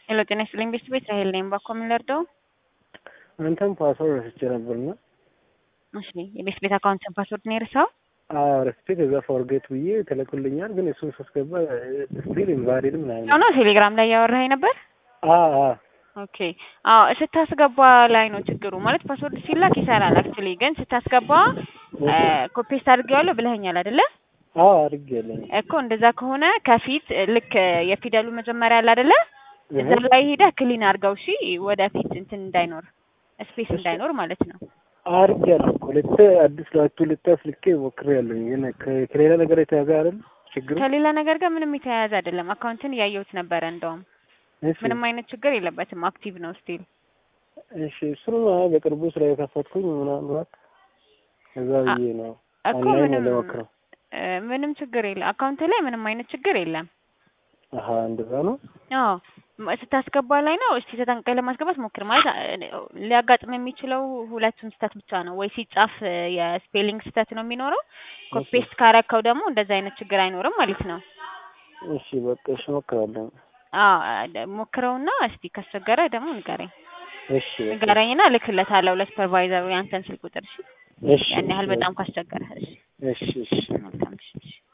ሄሎ ጤና ይስጥልኝ ቤት ቤት ራሄል ነኝ። ባኮ ምን ልርዳው? አንተም ፓስወርድ ረስቼ ነበርና እሺ የቤት ቤት አካውንትን ፓስወርድ ነው የረሳው? አዎ ረስቼ ከዛ ፎርጌት ብዬ ተለኩልኛል። ግን እሱን ሳስገባ ስቲል ኢንቫሊድ ምናምን ነው ቴሌግራም ላይ ያወራኸኝ ነበር? አዎ አዎ ኦኬ አዎ ስታስገባ ላይ ነው ችግሩ። ማለት ፓስወርድ ሲላክ ይሰራል አክቹሊ፣ ግን ስታስገባ ኮፔስት አድርጌዋለሁ ብለኸኛል አይደለ? አዎ አድርጌያለሁ። እኮ እንደዛ ከሆነ ከፊት ልክ የፊደሉ መጀመሪያ አለ አይደለ? እዛ ላይ ሄደህ ክሊን አድርገው እሺ፣ ወደፊት እንትን እንዳይኖር ስፔስ እንዳይኖር ማለት ነው። አድርጌያለሁ እኮ ሁለት አዲስ ለቱ ልታስ ልኬ ሞክሬያለሁ። ግን ከሌላ ነገር የተያዘ አይደል ችግሩ? ከሌላ ነገር ጋር ምንም የተያያዘ አይደለም። አካውንትን እያየሁት ነበረ እንደውም እሺ ምንም አይነት ችግር የለበትም። አክቲቭ ነው ስቲል። እሺ እሱን በቅርቡ ስራ የከፈትኩኝ ምናልባት ከዛ ብዬ ነው እኮ ኦንላይን ምንም ለሞክረው። እ ምንም ችግር የለም። አካውንት ላይ ምንም አይነት ችግር የለም። አሀ እንደዛ ነው። አዎ ም- ስታስገባ ላይ ነው። እስቲ ተጠንቀቅ ለማስገባት ሞክር። ማለት አ- ሊያጋጥም የሚችለው ሁለቱን ስህተት ብቻ ነው። ወይ ሲጻፍ እ የስፔሊንግ ስህተት ነው የሚኖረው። ኮፒ ፔስት ካረከው ደግሞ እንደዛ አይነት ችግር አይኖርም ማለት ነው። እሺ በቃ እሺ ሞክራለሁ። አዎ አ- ሞክረውና እስቲ ካስቸገረ ደግሞ ንገረኝ እሺ በቃ ንገረኝና እልክለታለሁ ለሱፐርቫይዘሩ ያንተን ስልክ ቁጥር እሺ። እሺ ያን ያህል በጣም ካስቸገረ እሺ። እሺ እሺ መልካም እሺ እሺ።